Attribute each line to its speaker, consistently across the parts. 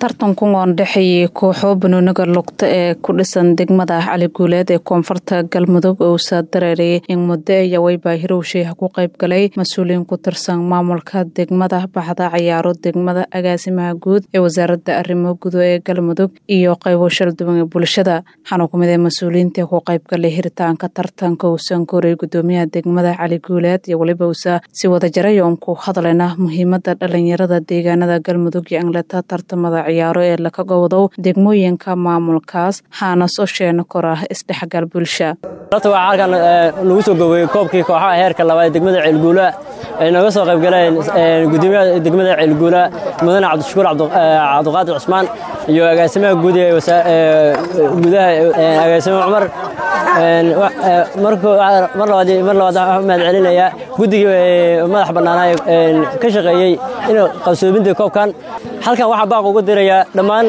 Speaker 1: tartankan oo dhexeeyay kooxo banooniga lugta ee ku dhisan degmada cali guuleed ee koonfurta galmudug ousa dareerayay in muddo ayaa waybaa hirowsheeha ku qayb galay mas-uuliyiin ku tirsan maamulka degmada baxda cayaaro degmada agaasimaha guud ee wasaaradda arrimo gudo ee galmudug iyo qaybo shalduwan ee bulshada waxaana ku mid ee mas-uuliyiinta ku qayb galay hiritaanka tartanka uusan koray gudoomiyaha degmada cali guuleed iyo weliba usa si wadajaray oon ku hadlayna muhiimada dhalinyarada deegaanada galmudug iyo angleta tartamada ciyaaro ee lakaga wadow degmooyinka maamulkaas haana soo sheena kor ah isdhexgal bulsha
Speaker 2: horta waxaa halkan lagu soo goweeyey koobkii kooxaha heerka labaad ee degmada ceelguula ay nooga soo qayb galeen gudoomiyaha degmada ceelguula mudane cabdishakuur cabdiqaadir cusmaan iyo agaasimaha guud ee gudaha agaasime cumar mar labaad mar labaad waxaan mahad celinayaa guddigii madax bannaanaa ka shaqeeyey in qabsoominta koobkan halkan waxaa baaq ugu dirayaa dhammaan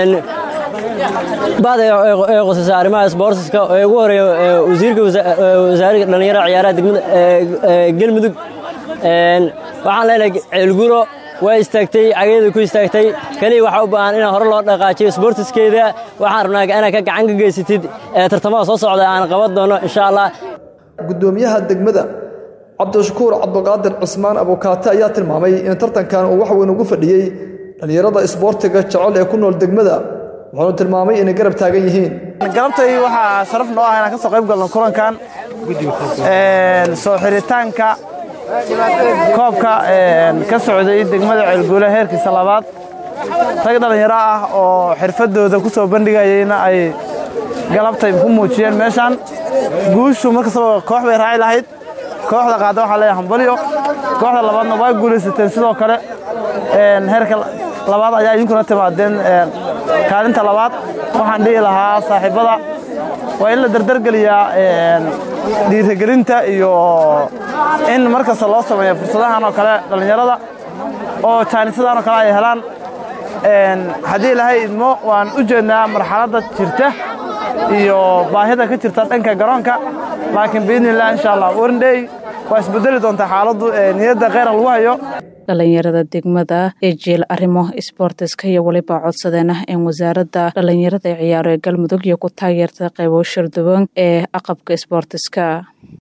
Speaker 2: bada ee qosaysa arrimaha sboortiska ee ugu horeeya wasiirka wasaaradda dhallinyarada ciyaaraha degmada galmudug waxaan leenahay ceelguro waa istaagtay cageeda ku istaagtay keliya waxaa u baahan inaan hore loo dhaqaajiyo sboortiskeeda waxaan rabnaa inaad ka gacan ka geysatid tartamada soo socda aan qaban doono insha allah
Speaker 3: gudoomiyaha degmada cabdishakuur cabdiqaadir cismaan abukaate ayaa tilmaamay in tartankan uu wax weyn ugu fadhiyey dhallinyarada isboortiga jecel ee ku nool degmada wuxuunu tilmaamay inay garab taagan yihiin
Speaker 4: galabtay waxaa sharaf noo ah inaan ka soo qayb galno kulankan soo xiritaanka koobka ka socday degmada ceelguule heerkiisa labaad rag dhallinyaro ah oo xirfadooda ku soo bandhigayeyna ay galabtay ku muujiyeen meeshaan guushu markastaba koox bay raaci lahayd kooxda qaada waxaa leeyahay hambalyo kooxda labaadna waa guulaysateen sidoo kale heerka labaad ayaa idinkuna timaadeen kaalinta labaad waxaan dhihi lahaa saaxiibbada waa in la dardargeliyaa dhiirigelinta iyo in mar kasta loo sameeyo fursadahan oo kale dhallinyarada oo jaanisadan oo kale ay helaan haddii ilaahay idmo waan u jeednaa marxaladda jirta iyo baahida ka jirta dhanka garoonka laakiin biidnillah insha allah warndhey waa isbedeli doontaa xaaladdu niyadda kheyra lagu hayo
Speaker 1: dhalinyarada degmada ee jeel arrimo isboortiska iyo weliba codsadeena in wasaaradda dhalinyarada ee ciyaaro ee galmudug iyo ku taageerta qaybo sharduwan ee aqabka isboortiska